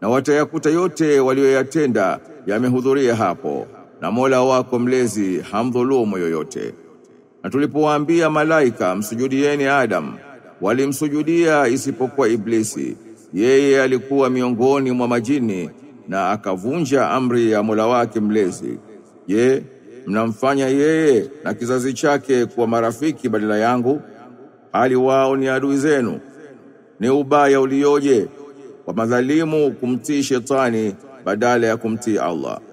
na watayakuta yote walioyatenda yamehudhuria hapo, na Mola wako mlezi hamdhulumu yoyote. Na tulipowaambia malaika msujudieni Adam, walimsujudia isipokuwa Iblisi. Yeye alikuwa miongoni mwa majini na akavunja amri ya Mola wake mlezi. Je, mnamfanya yeye na kizazi chake kuwa marafiki badala yangu, hali wao ni adui zenu? Ni ubaya ulioje kwa madhalimu kumtii shetani badala ya kumtii Allah.